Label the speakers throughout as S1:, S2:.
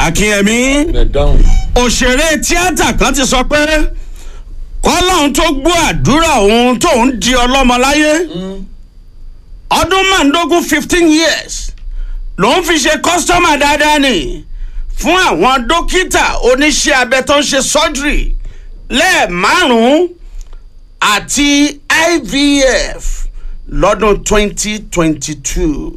S1: akínyẹmí
S2: ẹ dáhùn.
S1: òṣèré tíátà kan ti sọ pé kọ́lọ́hún tó gbọ́ àdúrà òun tóun di ọlọ́mọ láyé ọdún márùndógún fifteen years lòun fi ṣe kọ́sítọ́mà dáadáa ni fún àwọn dókítà oníṣẹ́ abẹ tó ń ṣe surgery lẹ́ẹ̀márùn-ún àti ivf lọ́dún twenty twenty two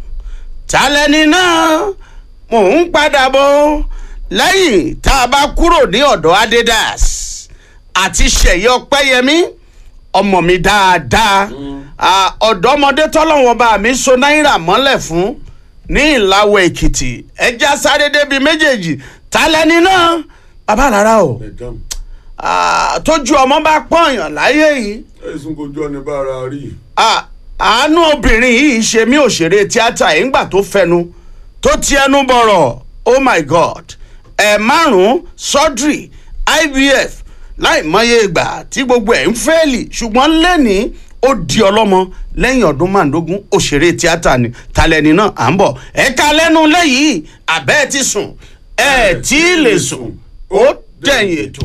S1: tálẹ́ni náà mò ń padà bọ̀ lẹ́yìn tá a bá kúrò ní ọ̀dọ̀ adidas àti ṣẹ̀yẹ ọpẹ́yẹmí ọmọ mi dáadáa Ah, ọ̀dọ́mọdé tọ́lọ́wọ́n bá mi so náírà mọ́lẹ̀ fún ní ìlàwọ̀ èkìtì ẹja sáré débi méjèèjì tálẹ́ni náà bàbá àlàrà o
S2: ẹ dáhùn.
S1: Ah, tójú ọmọ bá pọ̀nyàn láyé yìí
S2: ẹ̀sùn kojú ọ̀nì bá ara rí.
S1: Ah, àánú obìnrin yìí ṣe mí òṣèré tíátà yìí ńgbà tó fẹnu tó ti ẹnu bọ̀rọ̀ oh my god ẹ̀ márùn-ún surgery ivf láì mọye ìgbà tí gbogbo ẹ̀ ń fẹ́ẹ̀lì ṣùgbọ́n lẹ́ni ó di ọlọ́mọ lẹ́yìn ọdún márùndógún òṣèré tíátà ni talẹ́ni náà à ń bọ̀ ẹ̀ka lẹ́nu lẹ́yìn àbẹ́ ti sùn ẹ̀ tí ì lè sùn ó dẹ̀yìn ètò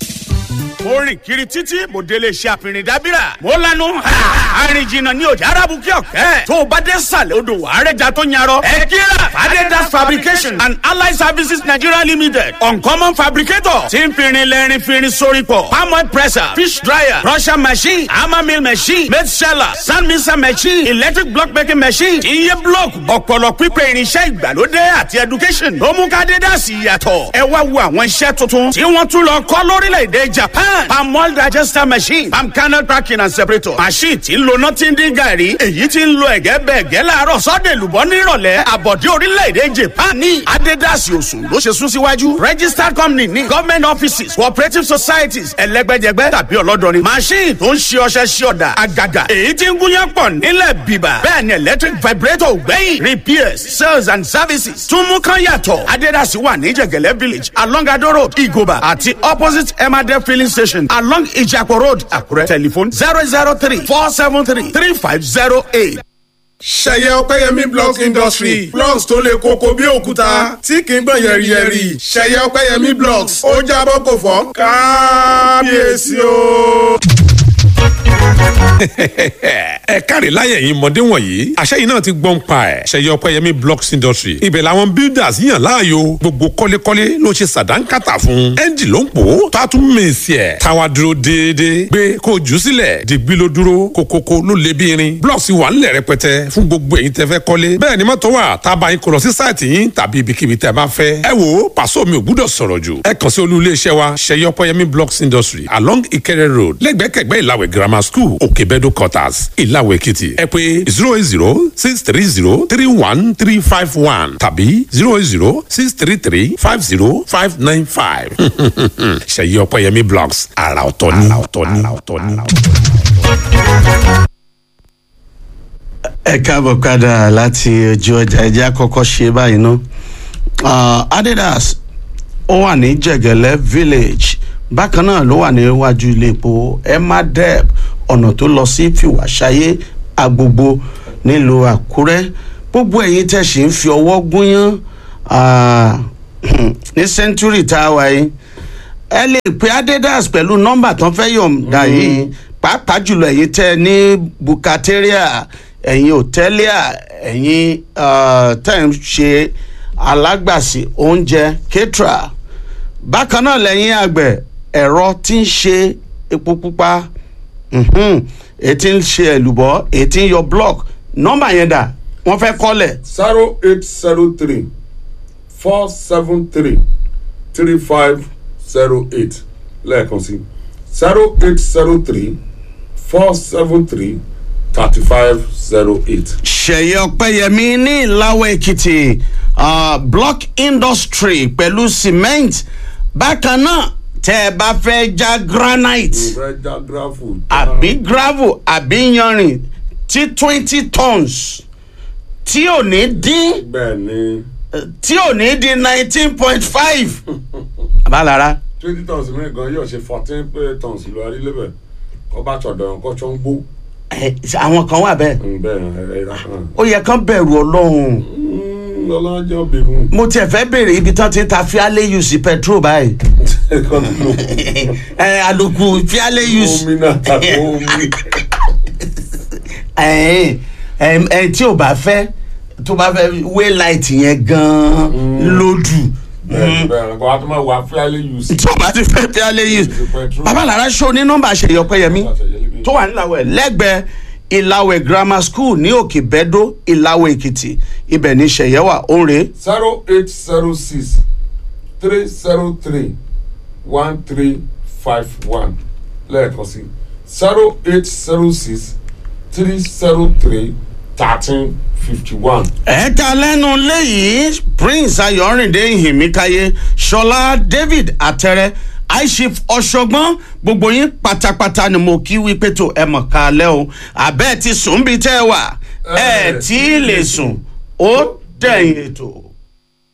S1: mo rìn kiri títí mo délé iṣẹ́ àfihàn dábìrà mo lanu àrìn jìnnà ní ọjà arabu kí ọ̀kẹ́ tó o bá dé sàlẹ̀ odò àrẹ́jà tó yarọ ẹ kíra fadedas fabrication and allied services nigeria limited uncommon fabricator tí ń firin lẹ́rin firin sórí pọ̀ palm oil presser fish dryer crusher machine hammer mill machine made seller sand mixer machine electric block making machine iye block ọ̀pọ̀lọ̀ pípẹ́ irinṣẹ́ ìgbàlódé àti education ló mú ká dédásì yàtọ̀ ẹ wá wo àwọn iṣẹ́ tuntun tí wọ́n tún lọ kọ́ lórílẹ̀‐èdè japan palm oil digester machine palm kernel cracking and separator machine tí ń lo nothing dín gàrí èyí tí ń lo ẹ̀gẹ́ bẹ́ẹ̀ gẹ́ láàárọ̀ sọ́dẹ̀ lùbọ́ nírọ̀lẹ́ àbọ̀dé orílẹ̀‐èdè japan ní adédásì òsùn ló ṣe sún síwájú registered company ní government offices cooperative societies ẹlẹ́gbẹ́jẹgbẹ́ tàbí ọlọ́dọ̀rin machine tó ń ṣe ọṣẹ ṣe ọ̀dà àgàgà èyí tí ń gúnyán pọ̀ nílẹ̀ bíbà bẹ́ẹ̀ ni electric vibrator gbẹ̀yìn repairs sales and services tún mú kán yàtọ̀ adédásì wà ní jẹ̀gẹ̀lẹ́ village along ado road igoba àti opposite emade filling station along ijapo road àkúrẹ́ telephone zero zero three four seven three three five zero eight.
S3: ṣẹyẹ ọpẹyẹmí blocks industry blocks tó le koko bí òkúta tí kì í gbọ̀n yẹ̀rìyẹ̀rì ṣẹyẹ ọpẹyẹmí blocks ó jábọ́ kò fọ́ kábíyèsí o.
S4: ẹ káre láyẹ̀ yìí mọ̀dé wọ̀nyí àṣẹyìn náà ti gbọ́n pa ẹ̀ ṣẹyẹ ọpẹ́yẹmí blocks industry ibẹ̀ làwọn builders yàn láàyò gbogbo kọ́lékọ́lé ló ṣe sàdánkátà fún ẹ́ńjì ló ń pò ó tó a tún mèsì ẹ̀ táwa dúró déédéé gbé kó jù ú sílẹ̀ dìgbì ló dúró kókókó ló lé bí irin blocks wà ńlẹ̀ rẹpẹtẹ fún gbogbo èyí tẹ́ fẹ́ kọ́lé bẹ́ẹ̀ ni mọ́tò wà tá a bá yín kó lọ sí sáìtì yín tàbí ibikíbi tẹ́ bá fẹ́ ẹ wo pàṣọ mi ò gbúdọ̀ sọ̀rọ̀ jù ẹ kàn sí olú iléeṣẹ́ wa ṣẹyẹ ọpẹ́yẹmí blocks industry along ìkẹrẹ road lẹ́gbẹ̀kẹ̀gbẹ́ ìlàwẹ̀ grammar school òkèbẹ́dọ̀ quarters ìlàwẹ̀ èkìtì ẹ pé zero eight zero six three zero three one three five one tàbí zero eight zero six three three five zero five nine five ṣèyí ọpẹ́yẹmí blogs àrà ọ̀tọ̀ ni àrà ọ̀tọ̀ ni.
S1: ẹ káàbọ̀ padà láti ojú ọjà ẹjẹ́ àkọ́kọ́ ṣe báyìí ná Ah, adidas ó wà ní jẹ̀gẹ̀lẹ́ village bákan náà ló wà níwájú ilé epo emadeb ọ̀nà tó lọ sí fìwàṣayé agbogbo nílùú àkúrẹ́ gbogbo ẹ̀yin tẹ̀ sí ń fi ọwọ́ gúnyán ah, ní century tá a wà yìí ẹ lè pe adidas pẹ̀lú nọ́mbà tán fẹ́ yọ̀ǹda yìí pàápàá jùlọ ẹ̀yin tẹ́ ẹ ní bukateria ẹ̀yin hòtẹ́líà ẹ̀yin ah, tẹ́ ń ṣe alágbàsí oúnjẹ ketra bákan náà lẹ́yìn àgbẹ̀ ẹ̀rọ tí ń ṣe epo pupa mhm, èyí tí ń ṣe ẹ̀lùbọ́ èyí tí ń yọ block nọ́mbà yẹn dà wọ́n fẹ́ kọ́lẹ̀
S2: zero eight zero three four seven three three five zero eight lẹ́ẹ̀kan sí zero eight zero three four seven three thirty five zero eight.
S1: ṣẹ̀yẹ ọ̀pẹ́yẹmí ní ìlàwọ̀ èkìtì ah, block industry pẹ̀lú cement bákan náà tẹ́ ẹ bá fẹ́ já granite
S2: ìfẹ́ já gíráfù.
S1: àbí gravel àbí yanrìn tí twenty tons tí ò ní dín
S2: bẹ́ẹ̀ ni
S1: tí ò ní di nineteen point five. àbálára
S2: twenty tons mi gan yóò ṣe fourteen tons lọ arílẹ̀bẹ̀ kọ́ bá tọ̀dọ̀ nǹkan tó ń gbó
S1: ẹ, àwọn kan wà bẹ́ẹ̀
S2: bẹ́ẹ̀ ẹ ra kan.
S1: ó yẹ kán bẹ̀rù ọlọ́run
S2: lọ́lá jẹ́ obìnrin
S1: mo tiẹ̀ fẹ́ béèrè ibi tán ti ń ta fiale use petrol báyìí
S2: ẹ̀kan tó lò
S1: ẹ àlòkù fiale use
S2: omi náà tàbí omi
S1: ẹ ẹ ẹ tí ò bá fẹ́ tó bá fẹ́ wé light yẹn gan-an lódù
S2: bẹ́ẹ̀ bẹ́ẹ̀ kó a tó máa wà fíálẹ̀ use
S1: tí ò bá ti fẹ́ fiale use
S2: petrol.
S1: babalára ṣó ní nọ́mbà àṣeyọpẹ́yẹmí tó wà níláwẹ̀ lẹ́gbẹ̀ẹ́ ìlàwẹ̀ grammar school ní òkè bẹ́dó ìlàwẹ̀ èkìtì ibẹ̀ ní ṣẹ̀yẹ́wà òǹrè
S2: zero eight zero six three zero three one three five one lẹ́ẹ̀kan sí zero eight zero six three zero three thirteen fifty one.
S1: ẹ̀ẹ́ta lẹ́nu léyìí prince ayọ̀rìndé ìhìnmíkáyé ṣọlá david àtẹrẹ aishif ọ̀ṣọ́gbọ́n gbogbo yín pátápátá ni mo kí wípé tó ẹ mọ̀ ká lẹ́ o àbẹ́ẹ̀ ti sùn bí tẹ́ ẹ wà ẹ̀ tí ì lè sùn ó dẹ̀yìn ètò.